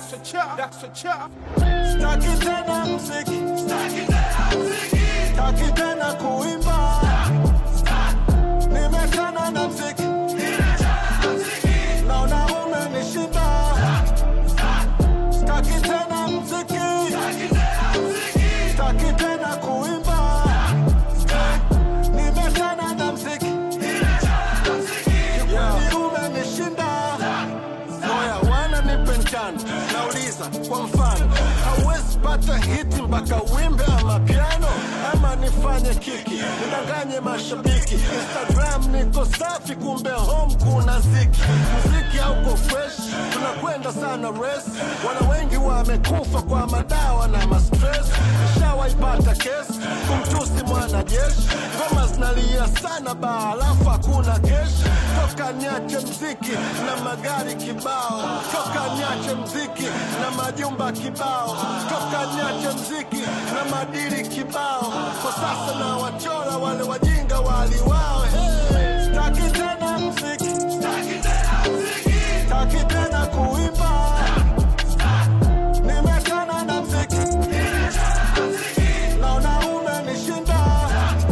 That's a chop, that's a chop. Staki tena mziki, staki tena kuimba, nimechana na mziki, naona umenishinda. Staki tena mziki, staki tena kuimba, nimechana na mziki, kikweli umenishinda. Moya wana nipe njano, nauliza kwa mfano, hauwezi pata hiti mpaka wimbe ama piano, ama nifanye kiki nidanganye mashabiki. Instagram niko safi, kumbe home kuna ziki. Muziki hauko fresh, tunakwenda sana res. Wana wengi wamekufa kwa madawa na mastress. Nishawaipata kesi kumtusi mwanajeshi, ngoma zinalia sana baa, alafu hakuna keshi. Toka niache mziki na magari kibao, toka niache mziki na majumba kibao, toka niache mziki na madiri kibao. Kwa sasa na wachora wale wajinga waliwao. Hey, staki tena mziki, staki tena kuimba, nimechana na mziki, naona umenishinda.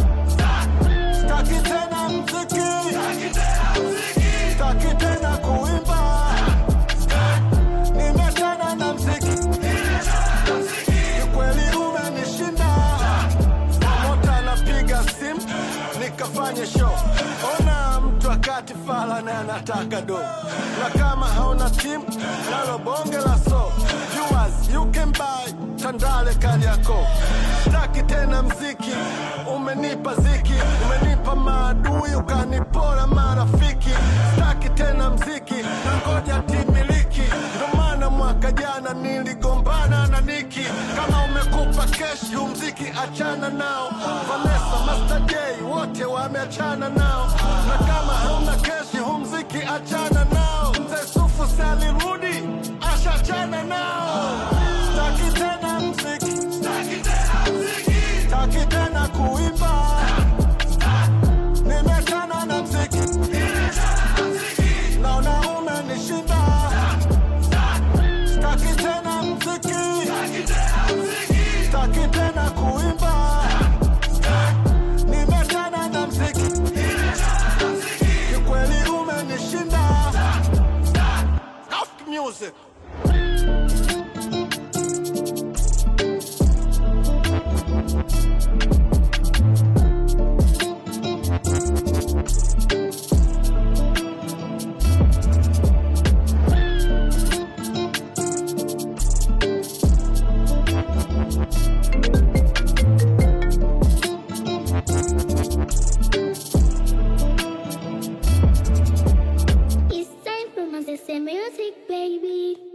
Staki tena mziki, staki tena kuimba, nimechana na mziki, kikweli umenishinda. Promota anapiga simu nikafanye show, ona mtu akati fala na anataka do, na kama hauna timu nalo bonge la so viewers you can buy Tandale Kariakoo. Staki tena mziki, umenipa ziki, umenipa maadui, ukanipora marafiki. Staki tena mziki, na ngoja timiliki, ndo maana mwaka jana niligombana na Niki. Kama umekupa keshi, huu mziki achana nao. Vanessa, Master J, wote wameachana nao, na kama hauna keshi, huu mziki achana nao. Mzee Sufu si alirudi, ashachana nao. Staki tena mziki, staki tena kuimba, nimechana na mziki, naona umenishinda. Staki tena mziki, staki tena kuimba, nimechana na mziki, kikweli umenishinda. House music. It's time for my music, baby.